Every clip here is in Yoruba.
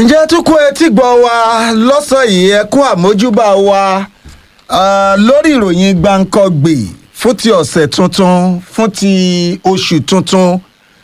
ǹjẹ́ tún kó etí gbọ́ wa lọ́sàn yìí ẹ kú àmójúbà wa ah, lórí ìròyìn gbàǹkangbè fún ti ọ̀sẹ̀ tuntun fún ti oṣù tuntun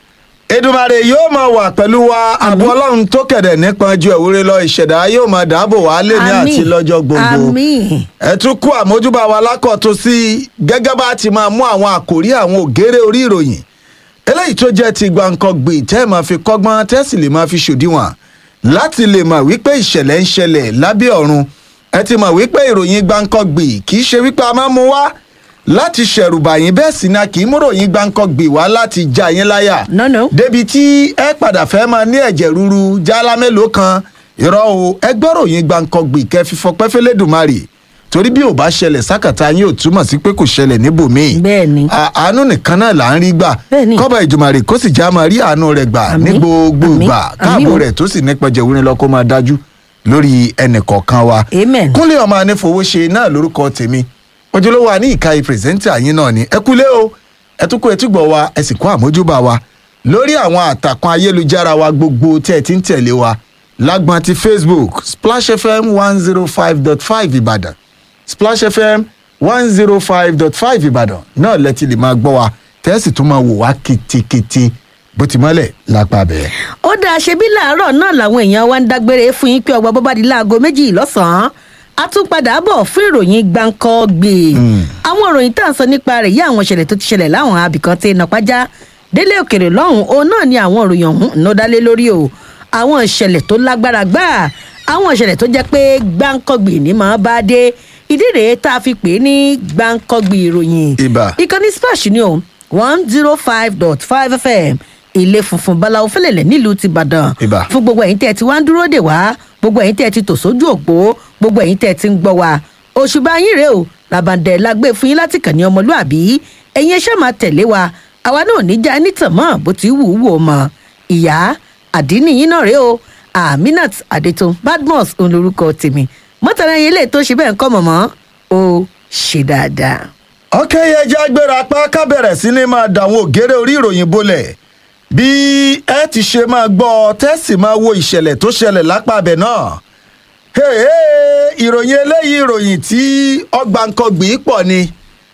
Èdùmàrè yóò máa wà pẹ̀lú wa àbọ̀ ọlọ́run tó kẹ̀dẹ̀ nípọn ju ẹ̀wúrẹ́ lọ ìṣẹ̀dá yóò máa dáàbò wá lé ní àti lọ́jọ́ gbogbo àmín ẹ tún kú àmójúbà wa lákọ̀tún sí gẹ́gẹ́ bá ti máa mú àwọn àkòrí àwọn ògèrè orí ìròyìn eléyìí tó jẹ́ ti gbàǹkangbè tẹ́ ẹ máa fi kọ́gbọ́n tẹ́ sì lè máa fi ṣòdiwọ̀n láti lè mọ̀ wípé ìṣẹ̀lẹ̀ ń ṣẹlẹ̀ lábẹ́ ọ̀run ẹ ti mọ̀ wípé ìròyìn gbàǹkangbè kì í ṣe wípé a máa mú wá láti ṣẹ̀rùbà yín bẹ́ẹ̀ sì ni a kì í mú ròyìn gbàǹkangbè wá láti já yín láyà No, no. débi tí ẹ padà fẹ́ máa ní ẹ̀jẹ̀ ríru jálá mélòó kan irọ́ o ẹ gbọ́ ròyìn gbàǹkangbè kẹ́ fi fọpẹ́ fẹ́lẹ́dùmarè torí bí ò bá ṣẹlẹ̀ sákàtà yín ò túmọ̀ sí pé kò ṣẹlẹ̀ níbòmíì Bẹ́ẹ̀ ni. À- àánú nìkan náà là ń rí gbà Bẹ́ẹ̀ ni. kọ́ba ìjùmọ̀rè kó sì já máa rí àánú rẹ̀ gbà ní Àmín. gbogbo Àmín. ìgbà Àmín káàbò o. rẹ̀ tó sì nípa jẹ̀wúrin lọ kó máa dájú lórí ẹnìkọ̀ọ̀kan wa. Amen. kúnlé ọmọ anífowóṣe náà lórúkọ tèmi ojúlówó wa ní ìka pírẹsẹ́ńtà yín náà ni ẹ kúlé o ẹ tún kó etí gbọ́ wa ẹ sì kó àmójúbà wa lórí àwọn àtàkùn ayélujára wa gbogbo tí ẹ ti ń tẹ̀lé wa lágbọn ti facebook splash fm one zero five dot five ìbàdàn splash fm one zero five dot five ìbàdàn náà lẹ́tí lè máa gbọ́ wa tẹ́sí tún máa wò wá kitikiti bó ti mọ́lẹ̀ lápá bẹ́ẹ̀. ó dáa ṣe bí láàárọ̀ náà làwọn èèyàn wa ń dágbére fún yín pé ọgbà bọ́bá di láago méjì lọ́sàn-án a tún padà bọ̀ fún ìròyìn gbàǹkangbè àwọn ìròyìn tá à ń sọ nípa rẹ̀ yí àwọn ìṣẹ̀lẹ̀ tó ti ṣẹlẹ̀ láwọn abìkan tí iná pàjá délé òkèrè lọ́hùn òun náà ni àwọn ìròyìn ọ̀hún ń dálé lórí o àwọn ìṣẹ̀lẹ̀ tó lágbára gbáà àwọn ìṣẹ̀lẹ̀ tó jẹ́ pé gbàǹkangbè ní máa bá dé ìdí rèé tá a fi pè é ní gbàǹkangbè ìròyìn Ìbà. ìkànnì splash ni o one zero five dot five fm ilé funfun báláwo fẹlẹ̀lẹ̀ nílùú ti Ìbàdàn Ìbà. fún gbogbo ẹ̀yin tẹ́ ẹ ti wá ń dúró dè wá gbogbo ẹ̀yin tẹ́ ẹ ti tò sójú òpó gbogbo ẹ̀yin tẹ́ ẹ ti ń gbọ́ wá òṣùbà yín rèé o làbàǹdẹ̀ la gbé fún yín láti kàn ní ọmọlúàbí ẹ̀yin ẹṣẹ́ máa tẹ̀lé wa àwa náà ní já nítàn mọ́ bó ti wù ú wò mọ́ ìyá àdínní yín náà rèé o aminat adetun badmus òun lorúkọ tèmi mọ́tàlá yẹn lè tó ṣe bẹ́ẹ̀ ń kọ́ mọ̀mọ́ ó ṣe dáadáa. ọkẹ́ yẹn jẹ́ agbéra apá ká bẹ̀rẹ̀ sí ni máa dàwọn ògèrè orí ìròyìn bolẹ̀ bí ẹ ti ṣe máa gbọ́ tẹ́sì máa wo ìṣẹ̀lẹ̀ tó ṣẹlẹ̀ lápá abẹ náà Hey, hey, ìròyìn eléyìí ìròyìn tí ọgbàǹkangbì pọ̀ ni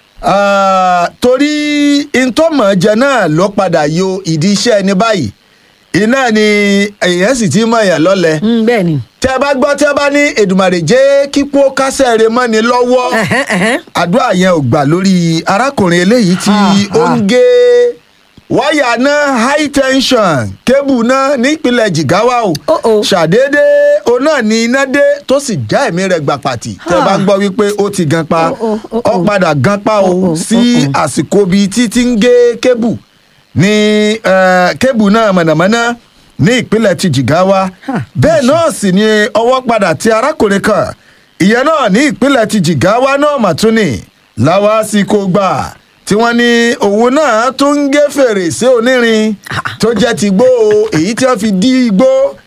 Ah, torí ntọ́mọ̀jẹ náà ló padà yo ìdí iṣẹ́ ẹni báyìí iná ni èèyàn sì ti mọ̀ èèyàn lọ́lẹ̀ Mm, bẹ́ẹ̀ ni. tẹ́ ẹ bá gbọ́ tẹ́ ẹ bá ní Èdùmàrè jẹ́ kíkó kásẹ̀ rẹ̀ mọ́ni lọ́wọ́ Ẹ̀hẹ́n, ẹ̀hẹ́n. àdúrà yẹn ò gbà lórí arákùnrin eléyìí tí Ah, ó ń ah. gé wáyà náà high tension kébù náà nípínlẹ̀ Jigawa o Oh, oh. ṣàdédé òun náà ní iná dé tó sì já ẹ̀mí rẹ̀ gbà pàtì tẹ́ bá Ah. ń gbọ́ wípé ó ti gan pa Oh, oh, oh, ó oh. padà gan pa o Oh, oh, sí oh, oh. àsìkò bíi títí ń gé kébù ní eh, kébù náà mọ̀nàmọ́ná ní ìpínlẹ̀ ti Jigawa Ha, bẹ́ẹ̀ náà sì ni ọwọ́ padà ti arákùnrin kan ìyẹn náà ní ìpínlẹ̀ ti Jigawa náà mà tún ní láwásìkò gbà tí wọ́n ní òun náà tún ń gé fèrèsé onírin tó jẹ́ ti gbó o èyí tí wọ́n fi dí igbó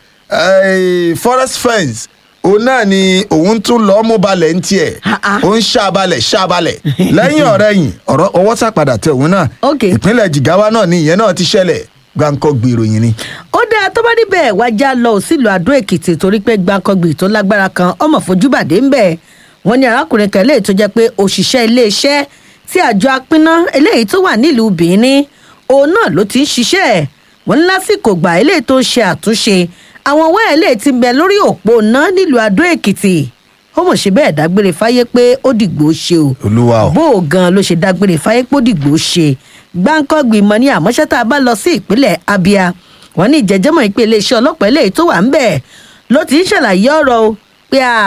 eh, forest fence òun náà ni òun tún lọ́ọ́ mú balẹ̀ ń tiẹ̀ Ah, ah. ó ń ṣàbalẹ̀ ṣàbalẹ̀ lẹ́yìn ọ̀rẹ́yìn ọ̀rọ̀ ọwọ́ sàpadà tẹ òun náà Ok. ìpínlẹ̀ Jigawa náà ni ìyẹn náà ti ṣẹlẹ̀ gbáǹkọ́ gbìròyìn ni. ó dáa tó bá níbẹ̀ wá já lọ sílùú àdó èkìtì torí pé gbàǹkangbì tó lágbára kan ọmọ fojúbàdé ń bẹ̀ wọ́n ní arákùnrin kan eléyìí tó jẹ́ pé òṣìṣẹ́ iléeṣẹ́ tí àjọ apínná eléyìí tó wà nílùú Benin òun náà ló ti ń ṣiṣẹ́ wọ́n ní lásìkò gbà eléyìí tó ń ṣe àtúnṣe àwọn wáyà eléyìí ti ń bẹ lórí òpó náà nílùú àdó èkìtì ó mọ̀ ṣe bẹ́ẹ̀ dágbére fáyé pé ó dìgbò ṣe o Olúwa o. bó o gan ló ṣe dágbére fáyé pé ó dìgbò ṣe gbáǹkọ́gbì mọ́ ní àmọ́ṣẹ́ tá a bá lọ sí ìpínlẹ̀ Abia wọ́n ní ìjẹ́jẹ́mọ̀ ìpè iléeṣẹ́ ọlọ́pàá eléyìí tó wà ń bẹ̀ ló ti ń ṣàlàyé ọ̀rọ̀ o pé a